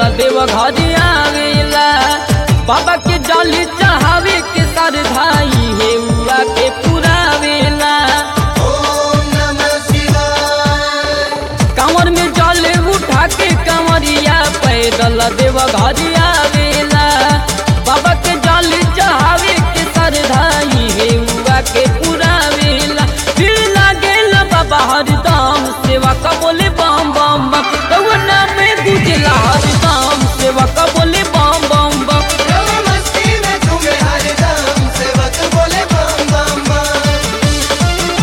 देव घर आवेला बाबा के जली चढ़ावे के सर धाई हे उआ के पुरावेला ओम नमः शिवाय कांवर में जल उठा के कंवरिया पैदल देव घर आवेला बाबा के जल चढ़ावे के सर धाई हे उआ के पुरावेला फिर लागेल बाबा हरदम सेवा का बोले बम बम बम रउआ में गुजला हरदम सेवा का बोले बम बम बम रव मस्ती में झूमे हरदम सेवक बोले बम बम बम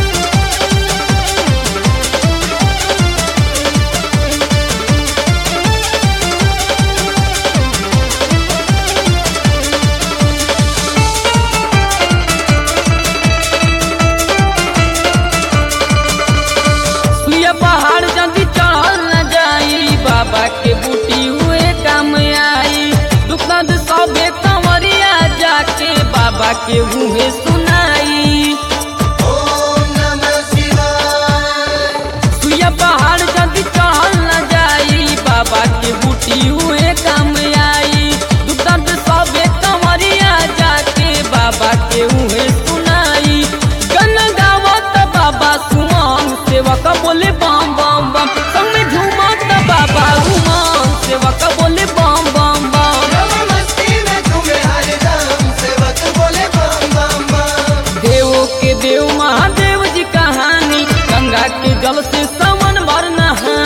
सुइया पहाड़ जल्दी चढ़ल न जाई बाबा के बूटी हुए काम आई दुख दर्द सबे कंवरिया जाके बाबा के मुँहे सुनाई ओम नमः शिवाय सुइया पहाड़ जल्दी चढ़ल न जाई बाबा के बूटी हुए काम आई दुख दर्द सबे कंवरिया जाके बाबा के मुँहे सुनाई गन गावत बाबा सुमन सेवक बोले बम बम बम संग में झूमत बाबा उमन सेवक बोले बम बम बम रव मस्ती में झूमे हरदम सेवक बोले बम बम बम देवों के देव महादेव जी कहानी गंगा के जल से समन भर नहानी